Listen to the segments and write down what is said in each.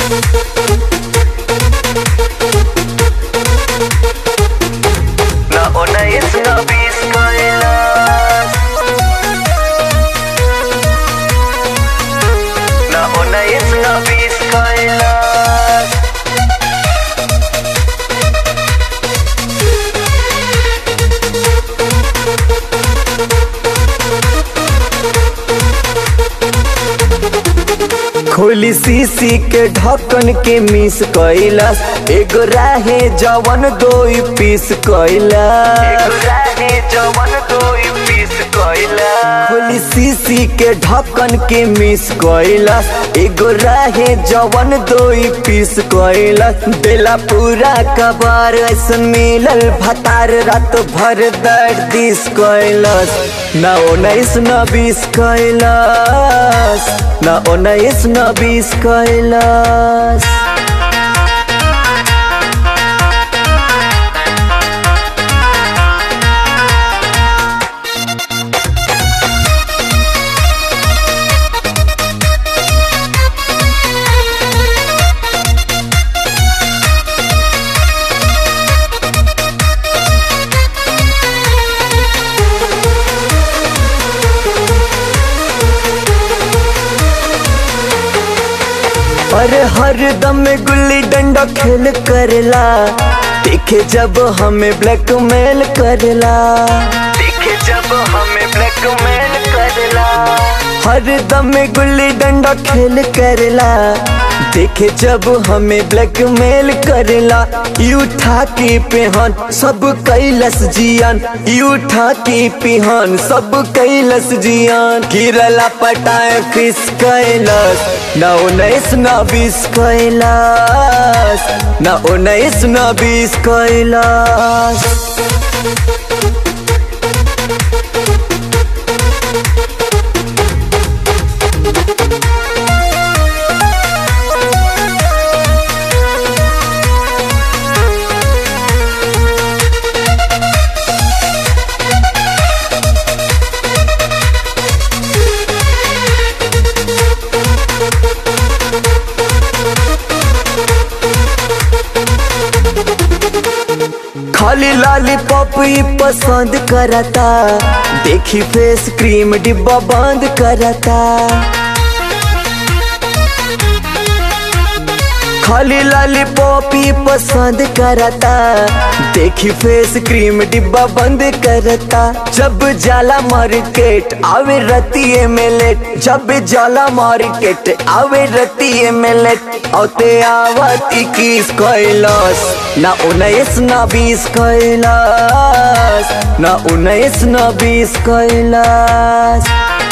Na unnais na bis kailas Na unnais na bis kailas खोली सीसी के ढक्कन के मिस कैलस एगो राहे जवन दो पीस कैलस राहे जवन दोई पीस कइला खोली सीसी के ढक्कन के मिस कैलस एगो राहे जवन दो पीस कैलस बेला पूरा कबार ऐसन मिलल भतार रात भर दर्द दिस कैलस ना उन्नीस न बीस कैलस ना उन्नीस न बीस कैलस अरे हर दम गुल्ली डंडा खेल करला देखे जब हमें ब्लैकमेल करला देखे जब हमें ब्लैकमेल करला हर दम गुल्ली डंडा खेल करला देखे जब हमें ब्लैकमेल करला यू उठा के पेहन सब कैलस जियान यू उठा के पेहन सब कैलस जियान गिरला पटाए फिस कैलस ना उन्नीस ना बीस कैलस ना उन्नीस ना बीस कैलस खाली लॉलीपॉप ही पसंद करता देखी फेस क्रीम डिब्बा बंद करता खाली लॉलीपॉप ही पसंद करता देखी फेस क्रीम डिब्बा बंद करता जब जाला मार्केट आवे रतिये में लेट जब जाला मार्केट आवे रतिये में लेट औते आवत इक्कीस कैलाश ना उन्नीस ना बीस कैलाश ना उन्नीस ना बीस कैलाश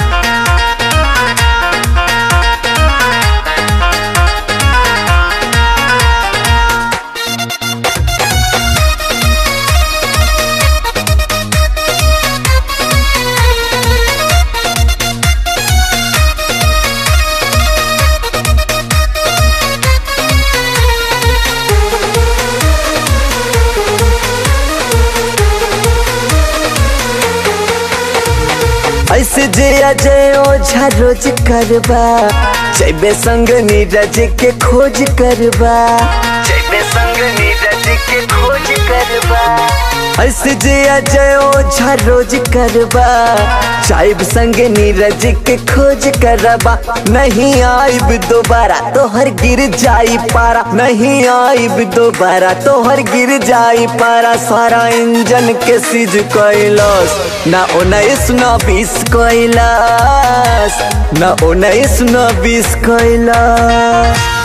ऐसे जे अजय ओझा रोज करबा जैबे संग नीरज के खोज करबा जैबे संग नीरज के खोज करबा ऐसे जे अजय ओझा रोज करबा जाइब संग नीरज के खोज करबा नहीं आइब दोबारा तोहर गिर जाई पारा नहीं आइब दोबारा तोहर गिर जाई पारा सारा इंजन के सीज कैलस ना उन्नीस ना बीस कैलाश ना उन्नीस ना बीस कैलाश